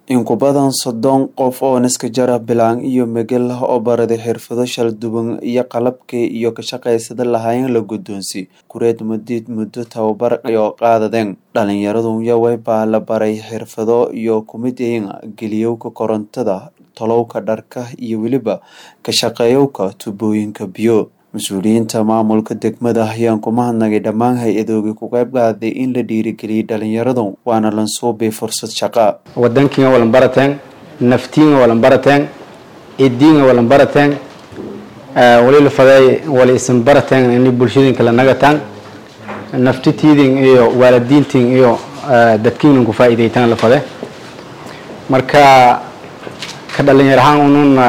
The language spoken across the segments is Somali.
in ku badan soddon qof oo naskajara bilaan iyo megel oo baraday xirfado kala duwan iyo qalabkii iyo ka shaqaysada lahaayeen la guddoonsi kureed mudid muddo tababar oo qaadadeen dhalinyaradu yaway baa la baray xirfado iyo kumidayn geliyowka korontada tolowka dharka iyo weliba ka shaqeeyowka tubooyinka biyo mas-uuliyiinta maamulka degmada ayaan ku mahadnagay dhammaan hay-adoogii ku qayb qaaday in la dhiirigeliyay dhalinyaradu waana lansuubay fursad shaqa wadankiinga walan barateen naftiinga walan barateen idiinga walan barateen wali la faday wali isan barateen ini bulshadinka la nagataan naftitiidin iyo waalidiintiin iyo dadkiinan ku faa'iidaytaan la fade marka ka dhalinyar ahaan ununa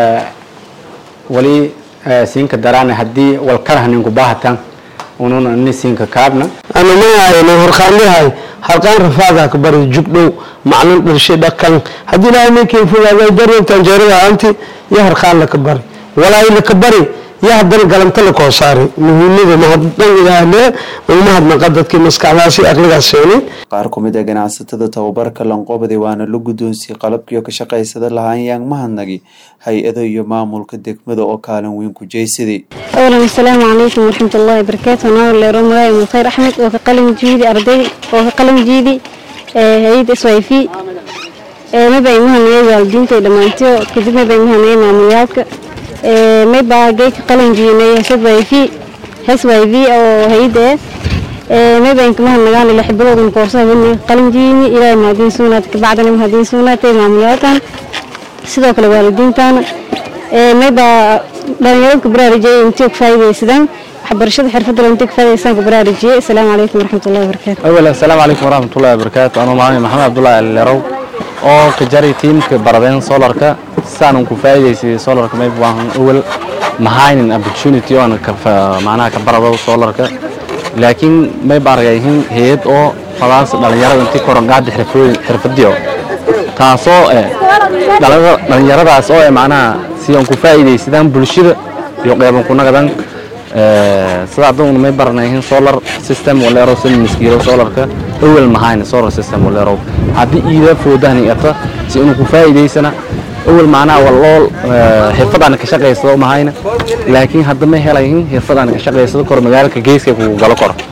wali siinka daraane haddii walkarhanin kubahatan ununa ni siinka kaabna anamahayno horqaanyahay halqaan rafaadaa ka bari jugdhow maclin dharshay dhaqan haddii ilaahay ninkii fogaaday daryantan jeerada aanti iyo harqaan laka bari walaahi laka bari iyo haddana galanta la koo saari muhiimada mahaddan ilaahlee mahadnaqa dadkii maskaxdaasi aqligaas seenay qaar ku mid a ganacsatada tababarka lanqoobday waana la guddoonsiyey qalabkiio ka shaqaysada lahaanyaan mahadnagi hay-ado iyo maamulka degmada oo kaalin weyn ku jeysaday awlan asalaamu calaykum waraxmat ullahi wabarakaatu anaa leero magaay mukayr axmed oo ka qalin jiidi arday oo ka qalin jiidi hay-adda s y v mabay mahanayay waalidiinta dhammaantiyo kadib mabay mahanayay maamulyaadka maybaa geeka qalin jiinay hsy v oo hay-adda eh maybaan kama hadnagaan ila xibadoodan koorsaha wani qalin jiini ilaahay mahadiin suunaad kabacdana mahadiin suunaatay maamulyaadkan sidoo kale waalidiintaana maybaa dhalinyarada ku baraarujiyay intii ku faa'iidaysadaan waxbarashada xirfadda intii ku faa'iidaysaan ku baraarujiyay assalaamu calaykum waraxmatullahi wabarakaatu awal assalaamu calaykum waraxmatullahi wabarakaatu anuu maamay maxamed cabdullaahi alilerow oo ka jaray tiimka baradeen solarka saanan ku faa'iidaysay solarka mayb waan awal mahaynin opportunity oo macnaha ka barado solarka laakiin may baargayhin hay-ad oo fadaas dhalinyarada intii korongaada xirfadiyo taasoo dhalinyaradaas oo macnaha siyan ku faa'iidaysadaan bulshada iyo qeyban ku nagadan sida adaguna may baranayhin solar system waleero sida miskiiro solarka awel mahayna solar system waleero haddii iida foodahni ata si inuu ku faa'iidaysana awel macnaha walool xirfadaan ka shaqaysado mahayna laakiin hadda ma helayin xirfadaan ka shaqaysado kor magaalka geeska kugu galo koro